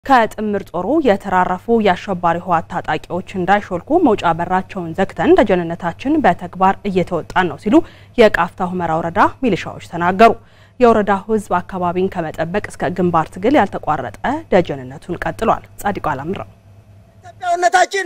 ከጥምር ጦሩ የተራረፉ የአሸባሪ ህወሓት ታጣቂዎች እንዳይሾልኩ መውጫ በራቸውን ዘግተን ደጀንነታችን በተግባር እየተወጣን ነው ሲሉ የቃፍታ ሁመራ ወረዳ ሚሊሻዎች ተናገሩ። የወረዳው ህዝብ አካባቢን ከመጠበቅ እስከ ግንባር ትግል ያልተቋረጠ ደጀንነቱን ቀጥሏል። ጻድቁ አላምረው ኢትዮጵያዊነታችን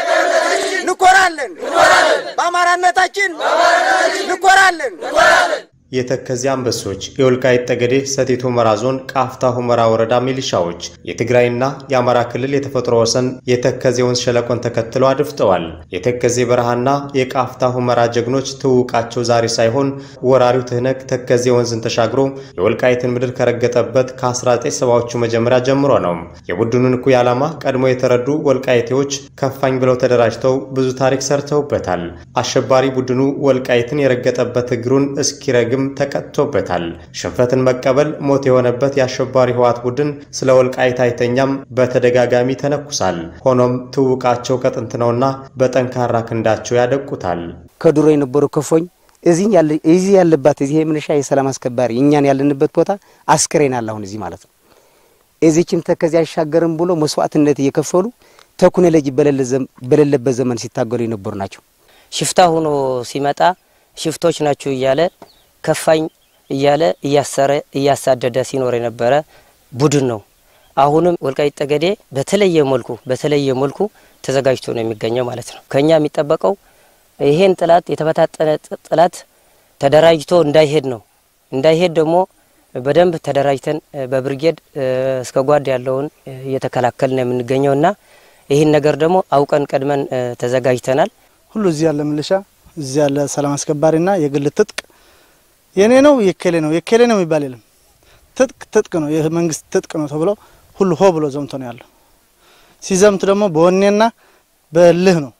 እንኮራለን፣ በአማራነታችን እንኮራለን። የተከዜ አንበሶች የወልቃይት ጠገዴ ሰቲት ሁመራ ዞን ቃፍታ ሁመራ ወረዳ ሚሊሻዎች የትግራይና የአማራ ክልል የተፈጥሮ ወሰን የተከዜ ወንዝ ሸለቆን ተከትለው አድፍጠዋል። የተከዜ በረሃና የቃፍታ ሁመራ ጀግኖች ትውቃቸው ዛሬ ሳይሆን ወራሪው ትህነግ ተከዜ ወንዝን ተሻግሮ የወልቃይትን ምድር ከረገጠበት ከ1970ዎቹ መጀመሪያ ጀምሮ ነው። የቡድኑን እኩይ ዓላማ ቀድሞ የተረዱ ወልቃይቴዎች ከፋኝ ብለው ተደራጅተው ብዙ ታሪክ ሰርተውበታል። አሸባሪ ቡድኑ ወልቃይትን የረገጠበት እግሩን እስኪረግም ተቀጥቶበታል። ሽንፈትን መቀበል ሞት የሆነበት የአሸባሪ ህወሓት ቡድን ስለ ወልቃይት አይተኛም፣ በተደጋጋሚ ተነኩሳል። ሆኖም ትውቃቸው ከጥንት ነውና በጠንካራ ክንዳቸው ያደቁታል። ከድሮ የነበሩ ከፎኝ እዚህ ያለባት እዚህ የምንሻ የሰላም አስከባሪ እኛን ያለንበት ቦታ አስክሬን አለ። አሁን እዚህ ማለት ነው። እዚህችን ተከዚህ አይሻገርም ብሎ መስዋዕትነት እየከፈሉ ተኩነ ለጅ በሌለበት ዘመን ሲታገሉ የነበሩ ናቸው። ሽፍታ ሆኖ ሲመጣ ሽፍቶች ናችሁ እያለ ከፋኝ እያለ እያሰረ እያሳደደ ሲኖር የነበረ ቡድን ነው። አሁንም ወልቃይት ጠገዴ በተለየ መልኩ በተለየ መልኩ ተዘጋጅቶ ነው የሚገኘው ማለት ነው። ከኛ የሚጠበቀው ይሄን ጥላት የተበታጠነ ጥላት ተደራጅቶ እንዳይሄድ ነው። እንዳይሄድ ደግሞ በደንብ ተደራጅተን በብርጌድ እስከ ጓድ ያለውን እየተከላከልን ነው የምንገኘው እና ይህን ነገር ደግሞ አውቀን ቀድመን ተዘጋጅተናል። ሁሉ እዚህ ያለ ምልሻ እዚህ ያለ ሰላም አስከባሪና የግል ትጥቅ የኔ ነው የኬሌ ነው የኬሌ ነው የሚባል የለም። ትጥቅ ትጥቅ ነው የመንግስት ትጥቅ ነው ተብሎ ሁሉ ሆ ብሎ ዘምቶ ነው ያለው። ሲዘምት ደግሞ በወኔና በልህ ነው።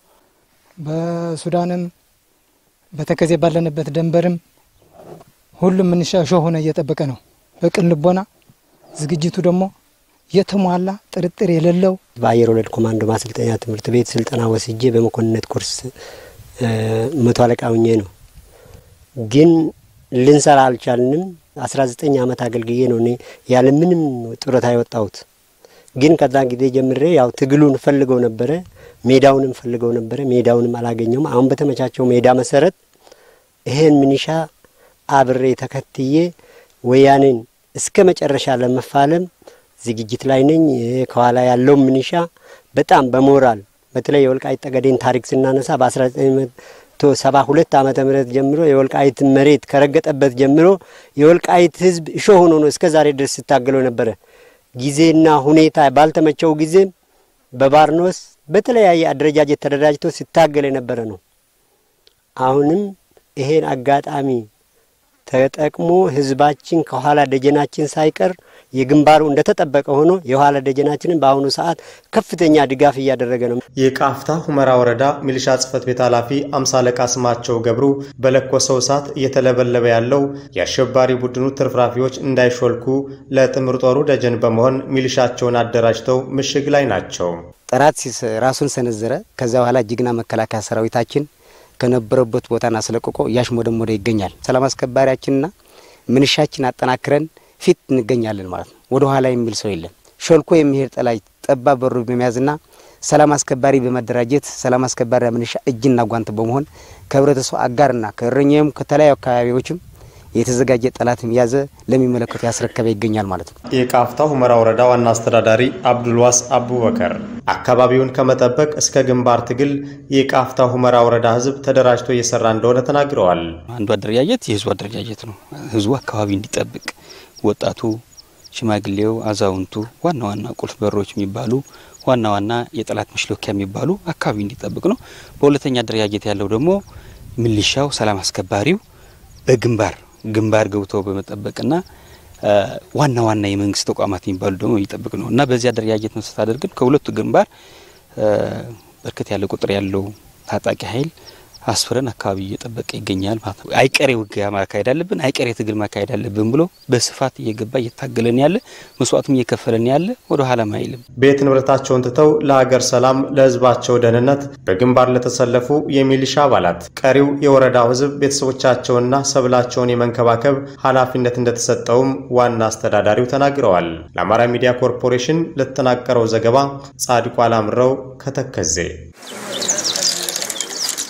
በሱዳንም በተከዜ ባለንበት ደንበርም ሁሉም ምንሻ ሾ ሆነ እየጠበቀ ነው። በቅን ልቦና ዝግጅቱ ደግሞ የተሟላ ጥርጥር የሌለው በአየር ወለድ ኮማንዶ ማሰልጠኛ ትምህርት ቤት ስልጠና ወስጄ በመኮንነት ኮርስ መቶ አለቃ ሁኜ ነው ግን ልንሰራ አልቻልንም። አስራ ዘጠኝ ዓመት አገልግዬ ነው እኔ ያለ ምንም ጡረታ የወጣሁት። ግን ከዛ ጊዜ ጀምሬ ያው ትግሉን ፈልገው ነበረ፣ ሜዳውንም ፈልገው ነበረ፣ ሜዳውንም አላገኘውም። አሁን በተመቻቸው ሜዳ መሰረት ይሄን ምንሻ አብሬ ተከትዬ ወያኔን እስከ መጨረሻ ለመፋለም ዝግጅት ላይ ነኝ። ከኋላ ያለው ምንሻ በጣም በሞራል በተለይ የወልቃይት ጠገዴን ታሪክ ስናነሳ በ19 ሰባ ሁለት ዓመተ ምህረት ጀምሮ የወልቃይት መሬት ከረገጠበት ጀምሮ የወልቃይት ሕዝብ እሾህ ሆኖ ነው እስከ ዛሬ ድረስ ሲታገለው ነበረ። ጊዜና ሁኔታ ባልተመቸው ጊዜ በባርኖስ በተለያየ አደረጃጀት ተደራጅቶ ሲታገል የነበረ ነው። አሁንም ይሄን አጋጣሚ ተጠቅሞ ህዝባችን ከኋላ ደጀናችን ሳይቀር የግንባሩ እንደተጠበቀ ሆኖ የኋላ ደጀናችንን በአሁኑ ሰዓት ከፍተኛ ድጋፍ እያደረገ ነው። የቃፍታ ሁመራ ወረዳ ሚሊሻ ጽሕፈት ቤት ኃላፊ አምሳ አለቃ ስማቸው ገብሩ በለኮሰው እሳት እየተለበለበ ያለው የአሸባሪ ቡድኑ ትርፍራፊዎች እንዳይሾልኩ ለጥምር ጦሩ ደጀን በመሆን ሚሊሻቸውን አደራጅተው ምሽግ ላይ ናቸው። ጠላት ራሱን ሰነዘረ። ከዚያ በኋላ ጀግና መከላከያ ሰራዊታችን ከነበረበት ቦታን አስለቅቆ እያሽሞደሞደ ይገኛል። ሰላም አስከባሪያችንና ምንሻችን አጠናክረን ፊት እንገኛለን ማለት ነው። ወደ ኋላ የሚል ሰው የለም። ሾልኮ የሚሄድ ጠላት ጠባብ በሩ በመያዝና ሰላም አስከባሪ በመደራጀት ሰላም አስከባሪ ምንሻ እጅና ጓንት በመሆን ከህብረተሰቡ አጋርና ከእረኛውም ከተለያዩ አካባቢዎችም የተዘጋጀ ጠላትም ያዘ ለሚመለከቱ ያስረከበ ይገኛል ማለት ነው። የቃፍታ ሁመራ ወረዳ ዋና አስተዳዳሪ አብዱልዋስ አቡበከር አካባቢውን ከመጠበቅ እስከ ግንባር ትግል የቃፍታ ሁመራ ወረዳ ህዝብ ተደራጅቶ እየሰራ እንደሆነ ተናግረዋል። አንዱ አደረጃጀት የህዝቡ አደረጃጀት ነው። ህዝቡ አካባቢ እንዲጠብቅ ወጣቱ፣ ሽማግሌው፣ አዛውንቱ ዋና ዋና ቁልፍ በሮች የሚባሉ ዋና ዋና የጠላት መሽሎኪያ የሚባሉ አካባቢ እንዲጠብቅ ነው። በሁለተኛ አደረጃጀት ያለው ደግሞ ሚሊሻው፣ ሰላም አስከባሪው በግንባር ግንባር ገብቶ በመጠበቅና ዋና ዋና የመንግስት ተቋማት የሚባሉ ደግሞ የሚጠብቅ ነው እና በዚህ አደረጃጀት ነው ስታደርግን ከሁለቱ ግንባር በርከት ያለ ቁጥር ያለው ታጣቂ ኃይል አስፍረን አካባቢ እየጠበቀ ይገኛል ማለት ነው። አይቀሬ ውጊያ ማካሄድ አለብን፣ አይቀሬ ትግል ማካሄድ አለብን ብሎ በስፋት እየገባ እየታገለን ያለ መስዋዕቱም እየከፈለን ያለ ወደ ኋላም አይልም። ቤት ንብረታቸውን ትተው ለሀገር ሰላም፣ ለህዝባቸው ደህንነት በግንባር ለተሰለፉ የሚሊሻ አባላት ቀሪው የወረዳው ህዝብ ቤተሰቦቻቸውንና ሰብላቸውን የመንከባከብ ኃላፊነት እንደተሰጠውም ዋና አስተዳዳሪው ተናግረዋል። ለአማራ ሚዲያ ኮርፖሬሽን ለተጠናቀረው ዘገባ ጻድቋ አላምረው ከተከዜ